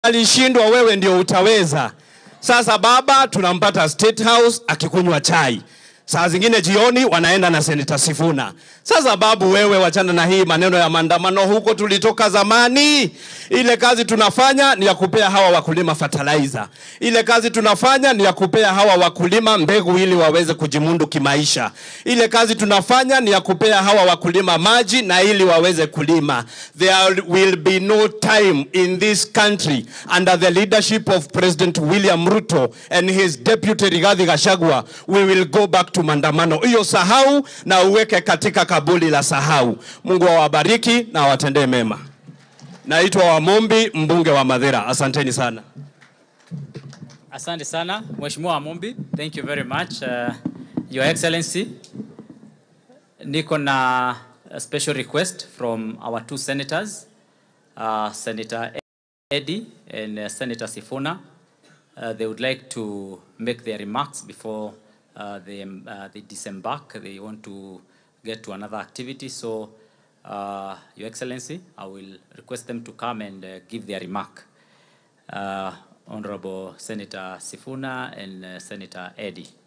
alishindwa, wewe ndio utaweza. Sasa baba tunampata State House akikunywa chai, saa zingine jioni wanaenda na Senator Sifuna. Sasa babu, wewe wachana na hii maneno ya maandamano, huko tulitoka zamani. Ile kazi tunafanya ni ya kupea hawa wakulima fertilizer. Ile kazi tunafanya ni ya kupea hawa wakulima mbegu ili waweze kujimundu kimaisha. Ile kazi tunafanya ni ya kupea hawa wakulima maji na ili waweze kulima. There will be no time in this country under the leadership of President William Ruto and his deputy Rigathi Gachagua we will go back to maandamano. Hiyo sahau na uweke katika kabuli la sahau. Mungu awabariki na awatendee mema. Naitwa Wamombi, mbunge wa Madhira. Asanteni sana. Asante sana Mheshimiwa Amumbi, thank you very much uh, Your Excellency. Niko na a special request from our two senators, uh, Senator Eddy and uh, Senator Sifuna. Uh, they would like to make their remarks before uh, they, um, uh, they disembark. They want to get to another activity. So, uh, Your Excellency, I will request them to come and uh, give their remark. Uh, Honorable Senator Sifuna and uh, Senator Eddy.